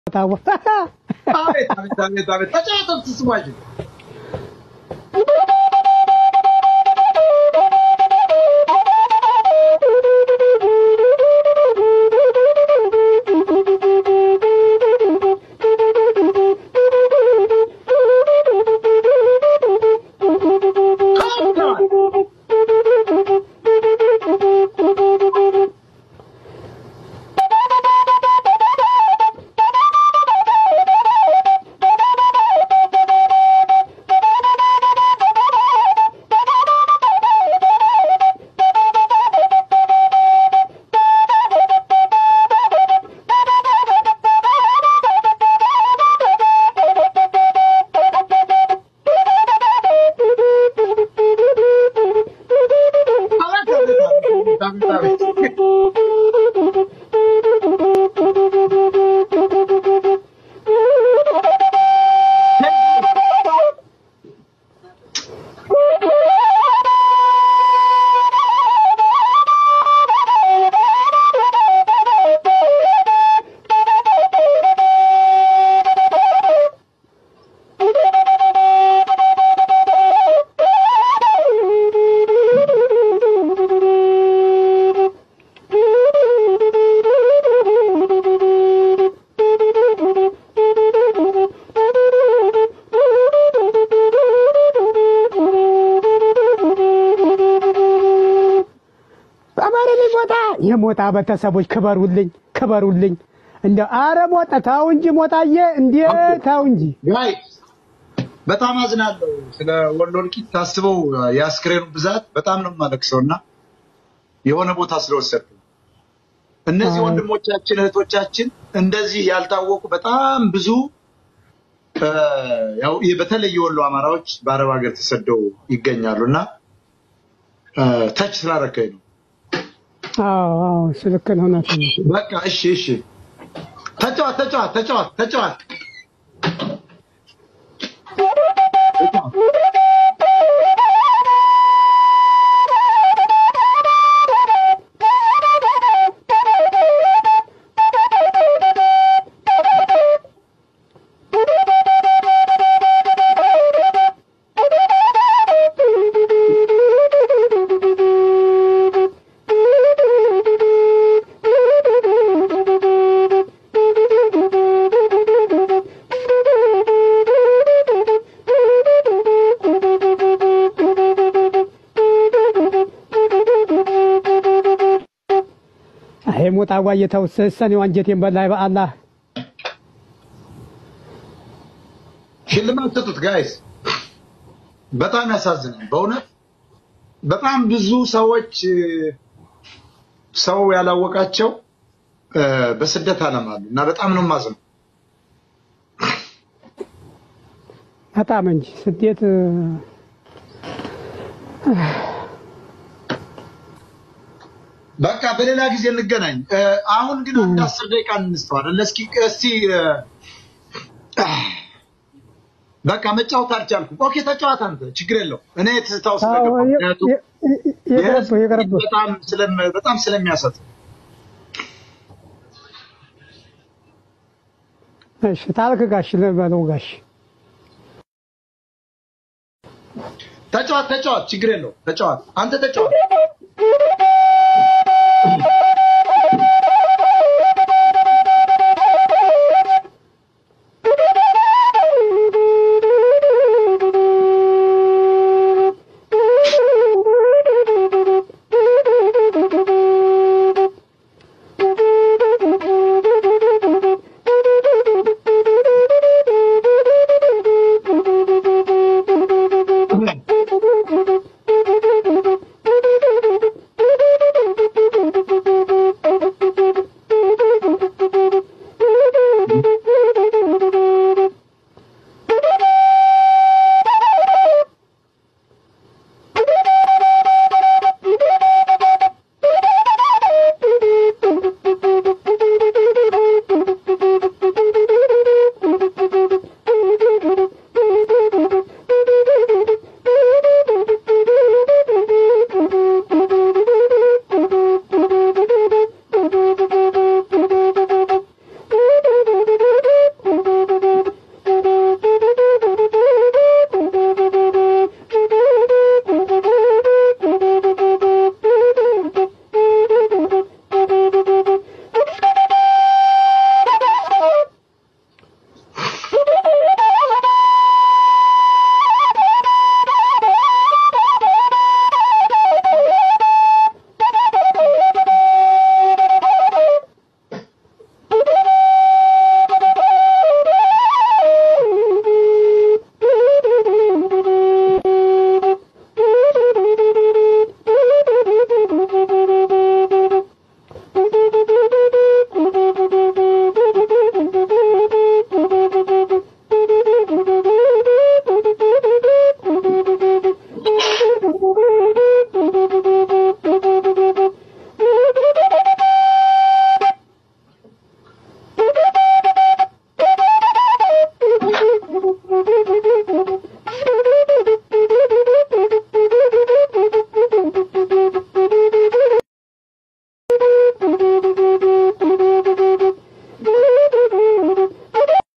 ታወ አቤት አቤት አቤት አቤት ተጫወቱ ስሟቸው አማረልኝ ሞጣ የሞጣ ቤተሰቦች ክበሩልኝ ክበሩልኝ። እንደ አረ ሞጣ ታው እንጂ ሞጣዬ እንዴ ታው እንጂ ጋይ በጣም አዝናለሁ ስለ ወሎ እልቂት ታስበው የአስክሬኑ ብዛት በጣም ነው የማለቅሰው እና የሆነ ቦታ ስለወሰድኩ እነዚህ ወንድሞቻችን እህቶቻችን እንደዚህ ያልታወቁ በጣም ብዙ እ፣ ያው ይህ በተለይ የወሎ አማራዎች በአረብ ሀገር ተሰደው ይገኛሉ እና እ፣ ተች ስላረከኝ ነው። አዎ አዎ ስልክ ነው እውነት ነው። በቃ እሺ እሺ፣ ተጫዋት ተጫዋት ተጫዋት ተጫዋት አይ ሞጣ ጓየ ተው ሰኔው አንጀቴን በላይ በአላህ ሽልማት ስጡት ጋይስ። በጣም ያሳዝናል በእውነት በጣም ብዙ ሰዎች እ፣ ሰው ያላወቃቸው እ፣ በስደት ዓለም አሉ እና በጣም ነው የማዝነው። በጣም እንጂ ስደት እ፣ በቃ በሌላ ጊዜ እንገናኝ። እ፣ አሁን ግን አንድ አስር ደቂቃ እንስተው አይደለ? እስኪ እስቲ እ፣ በቃ መጫወት አልቻልኩም። ኦኬ ተጫወት አንተ፣ ችግር የለው። እኔ ትዝታው ስለገባ አዎ፣ የ- ምክንያቱም የ- የ- የቀረብህ የቀረብህ በጣም ስለም- በጣም ስለሚያሰጥ እሺ ታልክ ጋሽ ልበለው ጋሽ ተጫዋት ተጫዋት፣ ችግር የለው ተጫዋት፣ አንተ ተጫዋት።